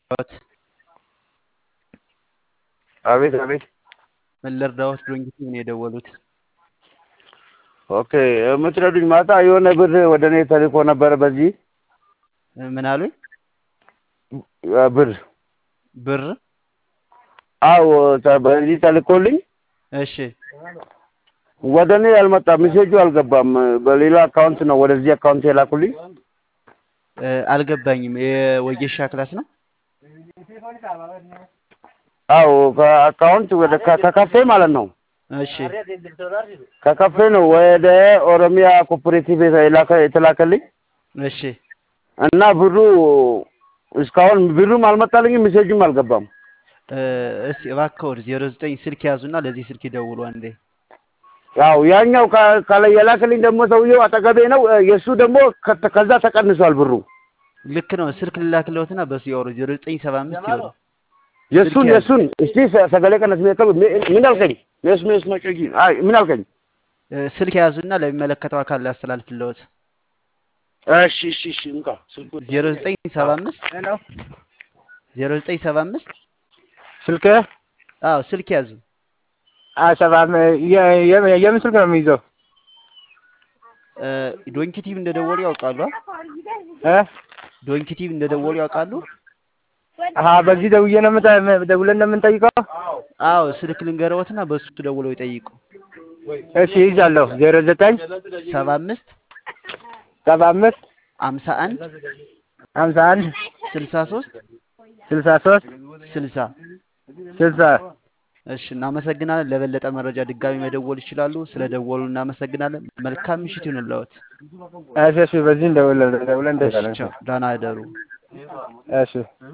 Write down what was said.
ልርዳዎት? አቤት አቤት። ምን ልርዳዎት? ዶንኪቲ ነው የደወሉት። ኦኬ የምትረዱኝ ማታ የሆነ ብር ወደ እኔ ተልኮ ነበረ። በዚህ ምን አሉኝ? ብር ብር አዎ፣ ተ- በዚህ ተልኮልኝ እሺ ወደ እኔ አልመጣም። ሜሴጁ አልገባም። በሌላ አካውንት ነው ወደዚህ አካውንት የላኩልኝ። እ፣ አልገባኝም። የወጌሻ ክላስ ነው? አዎ ከአካውንት ወደ ከ- ከካፌ ማለት ነው እሺ ከካፌ ነው ወደ ኦሮሚያ ኮኦፕሬቲቭ የላከ የተላከልኝ እሺ እና ብሩ እስካሁን ብሩም አልመጣልኝም፣ ሜሴጁም አልገባም። እ፣ እስቲ እባክዎት ዜሮ ዘጠኝ ስልክ ያዙና ለዚህ ስልክ ይደውሉ አንዴ። ያው ያኛው ከ- ከላይ የላከልኝ ደግሞ ሰውየው አጠገቤ ነው። የእሱ ደግሞ ከ- ከዛ ተቀንሷል ብሩ። ልክ ነው። ስልክ ልላክልዎትና በሱ ያወሩ። ዜሮ ዘጠኝ ሰባ አምስት ይወሩ። የእሱን ስልክ ያዝ። የእሱን እስቲ ሰ- ሰገሌ ቀነስ ሚያቀብ ምን አልከኝ? ሜስ ሜስ መጮጊ አይ ምን አልከኝ? እ፣ ስልክ ያዙና ለሚመለከተው አካል ላስተላልፍልዎት። እሺ እሺ እሺ እንካ ስልኩ ዜሮ ዘጠኝ ሰባ አምስት ዜሮ ዘጠኝ ሰባ አምስት ስልክ አዎ ስልክ ያዙ። ሰባም የምን ስልክ ነው የሚይዘው? እ፣ ዶንኪቲቭ እንደደወሉ ያውቃሉ? አ? እ? ዶንኪቲቭ እንደደወሉ ያውቃሉ? አሀ በዚህ ደውዬ ነው የምጠ- ደውለን ነው የምንጠይቀው? አዎ ስልክ ልንገረዎትና በሱ ደውለው ይጠይቁ። እሺ ይዛለሁ። ዜሮ ዘጠኝ ሰባ አምስት ሰባ አምስት አምሳ አንድ ሀምሳ አንድ ስልሳ ሶስት ስልሳ ሶስት ስልሳ ስልሳ እሺ እናመሰግናለን። ለበለጠ መረጃ ድጋሚ መደወል ይችላሉ። ስለ ደወሉ እናመሰግናለን። መልካም ምሽት ይሁንልዎት። እሺ እሺ በዚህ እንደውለን ደውለን እሺ እንደውለን ቻው፣ ደህና እደሩ። እሺ